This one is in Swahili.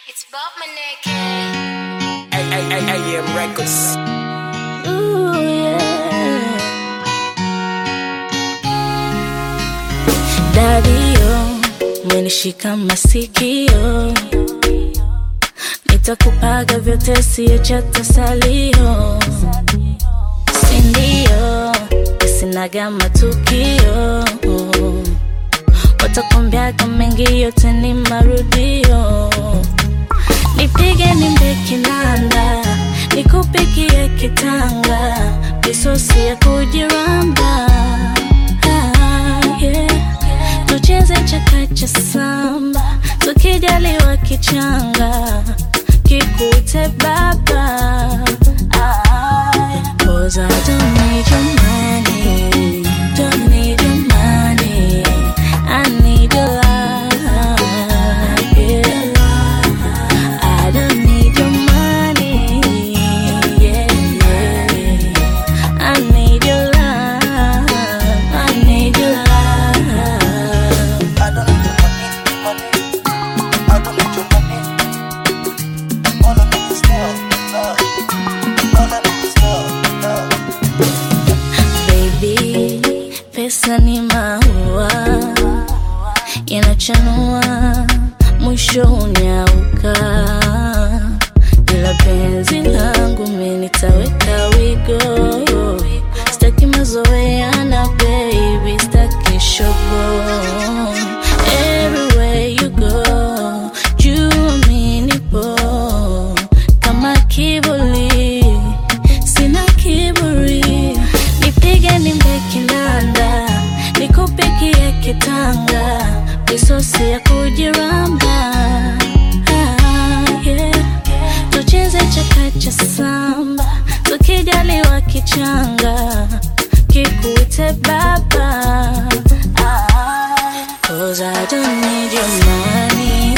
It's Bob Maneke. AM Records. Ooh, yeah. Dadio, umenishika masikio, nitakupaga vyote siacha tasalio, sindio? Sinaga matukio, watakwambiaga mengi, yote ni marudio. Nipige nimbe kinanda, nikupikie kitanga, misosi ya kujiramba. Ah, yeah. Tucheze chakacha samba, tukijaliwa kichanga, kikute baba. Ah, Cause I don't need your money, don't need your money, I need your love. Yeah. I don't need your money, yeah, yeah. I need your love, I need your love. I don't need your money, money. I don't need your money. All I need is love, love. All I need is love, love. Baby, pesa ni maua yanachanua, mwisho unyauka, ila penzi langu mimi nitaweka wigo. Sitaki mazoeana baby, sitaki shogo. Everywhere you go, juu mimi nipo kama kivuli sina kiburi, nipige nimbe kinanda, nikupikie kitanga, misosi ya kujiramba. Ah, yeah. Tucheze chakacha samba, tukijaliwa kichanga, kikute baba. Ah, Cause I don't need your money,